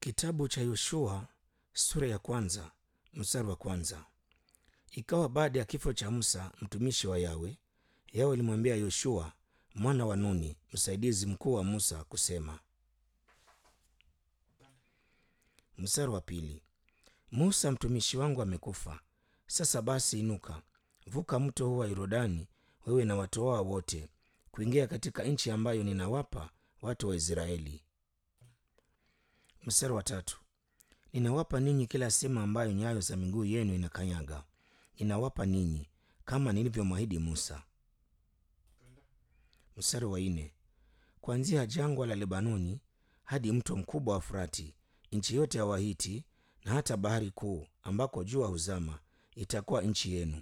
Kitabu cha Yoshua sura ya kwanza mstari wa kwanza. Ikawa baada ya kifo cha Musa mtumishi wa Yawe, Yawe alimwambia Yoshua mwana wa Nuni msaidizi mkuu wa Musa kusema. Mstari wa pili. Musa mtumishi wangu amekufa. Sasa basi inuka, vuka mto huu wa Yordani, wewe na watu wao wote, kuingia katika nchi ambayo ninawapa watu wa Israeli. Mstari wa tatu. Ninawapa ninyi kila sehemu ambayo nyayo za miguu yenu inakanyaga, ninawapa ninyi kama nilivyomwahidi Musa. Mstari wa nne. Kuanzia jangwa la Lebanoni hadi mto mkubwa wa Frati, nchi yote ya Wahiti na hata bahari kuu ambako jua huzama itakuwa nchi yenu.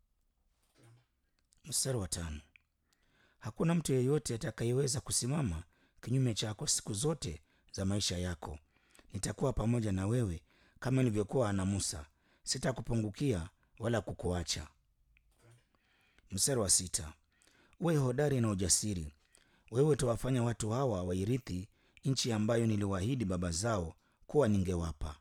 Mstari wa tano. Hakuna mtu yeyote atakayeweza kusimama kinyume chako siku zote za maisha yako. Nitakuwa pamoja na wewe kama nilivyokuwa na Musa, sitakupungukia wala kukuacha. Mstari wa sita. Uwe hodari na ujasiri, wewe utawafanya watu hawa wairithi nchi ambayo niliwaahidi baba zao kuwa ningewapa.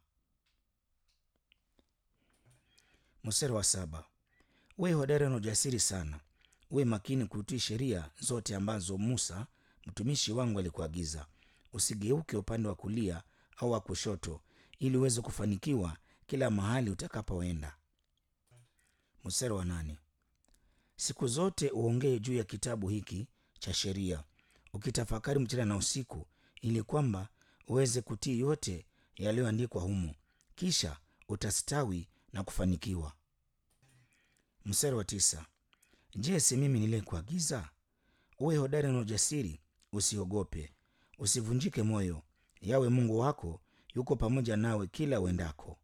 Mstari wa saba. Uwe hodari na ujasiri sana, uwe makini kutii sheria zote ambazo Musa mtumishi wangu alikuagiza. Usigeuke upande wa kulia au wa kushoto, ili uweze kufanikiwa kila mahali utakapoenda. Mstari wa nane. Siku zote uongee juu ya kitabu hiki cha sheria, ukitafakari mchana na usiku, ili kwamba uweze kutii yote yaliyoandikwa humo, kisha utastawi na kufanikiwa. Mstari wa tisa. Je, si mimi niliyekuagiza? Uwe hodari na ujasiri, usiogope, usivunjike moyo. Yawe Mungu wako yuko pamoja nawe kila uendako.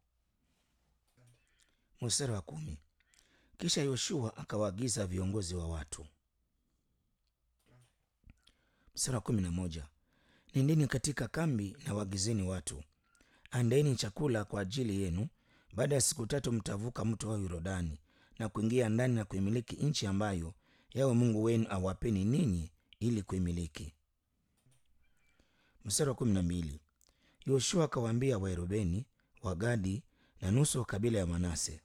Mstari wa kumi. Kisha Yoshua akawaagiza viongozi wa watu. Mstari wa kumi na moja. Nendeni katika kambi na waagizeni watu, andaeni chakula kwa ajili yenu. Baada ya siku tatu mtavuka mto wa Yordani na kuingia ndani na kuimiliki nchi ambayo Yawe Mungu wenu awapeni ninyi ili kuimiliki. Mstari wa kumi na mbili. Yoshua akawaambia Waerubeni, Wagadi na nusu wa kabila ya Manase.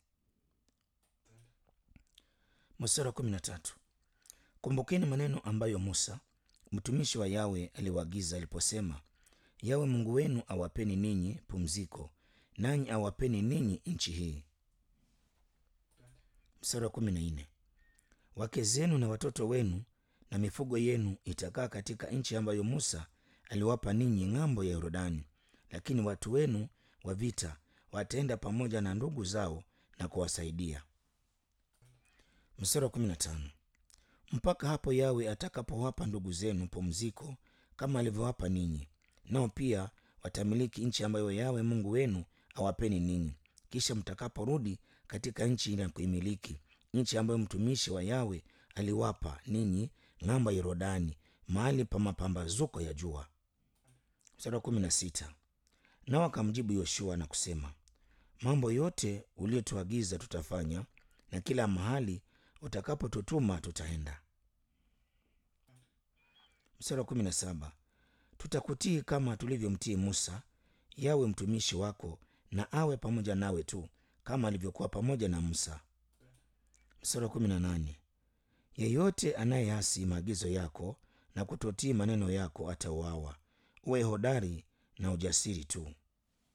Mstari wa kumi na tatu. Kumbukeni maneno ambayo Musa mtumishi wa Yawe aliwaagiza aliposema, Yawe Mungu wenu awapeni ninyi pumziko, nanyi awapeni ninyi nchi hii. Mstari wa kumi na nne. Wake zenu na watoto wenu na mifugo yenu itakaa katika nchi ambayo Musa aliwapa ninyi ng'ambo ya Yordani, lakini watu wenu wa vita wataenda pamoja na ndugu zao na kuwasaidia. Mstari wa kumi na tano. Mpaka hapo Yawe atakapowapa ndugu zenu pumziko kama alivyowapa ninyi, nao pia watamiliki nchi ambayo Yawe Mungu wenu awapeni ninyi. Kisha mtakaporudi katika nchi ile ya kuimiliki, nchi ambayo mtumishi wa Yawe aliwapa ninyi ng'ambo ya Yordani, mahali pa mapambazuko ya jua. Mstari wa kumi na sita. Nao akamjibu Yoshua na kusema, mambo yote uliyotuagiza tutafanya, na kila mahali utakapotutuma tutaenda. Mstari wa kumi na saba. Tutakutii kama tulivyomtii Musa, Yawe mtumishi wako, na awe pamoja nawe tu kama alivyokuwa pamoja na Musa. Mstari wa kumi na nane. Yeyote anayeasi maagizo yako na kutotii maneno yako atauawa. Uwe hodari na ujasiri tu.